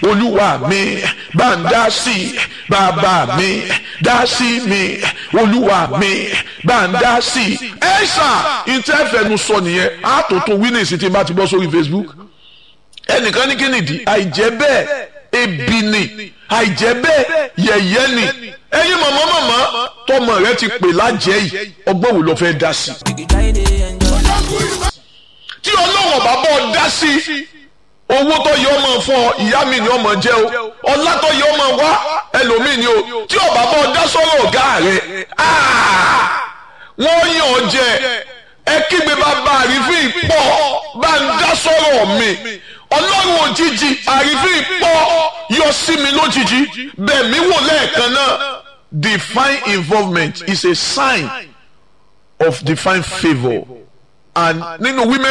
olúwa mi bá ń dá sí bàbá mi dá sí mi olúwa mi bá ń dá sí. ẹ ṣá ìtẹ́fẹ̀nu sọ nìyẹn àtòtò winnings tí n bá ti bọ́ sórí Facebook ẹnìkan ní kí nìdí àìjẹ́ bẹ́ẹ̀ ebi ni àìjẹ́ bẹ́ẹ̀ yẹ̀yẹ́ ni ẹ̀yin mọ̀mọ́ mọ̀mọ́ tọmọ rẹ ti pè lájẹ́ yìí ọgbọ́n wo ló fẹ́ dá sí. tí ọlọ́wọ̀n bá bọ́ dá sí owó tó yẹ ọmọ fún ọ ìyá mi ni ọmọ jẹ o ọlá tó yẹ ọmọ wá ẹlòmíì ni o tí ọba bọ́ dá sọ́rọ̀ ọ̀gá rẹ wọ́n yàn ọ jẹ ẹ kígbe bàbá àrífín pọ̀ bá ń dá sọ́rọ̀ mi ọlọ́run òjijì àrífín pọ̀ yọ sí mi lójijì bẹ́ẹ̀ mi wò lẹ́ẹ̀kan náà divine involvement is a sign of divine favour and nínú women.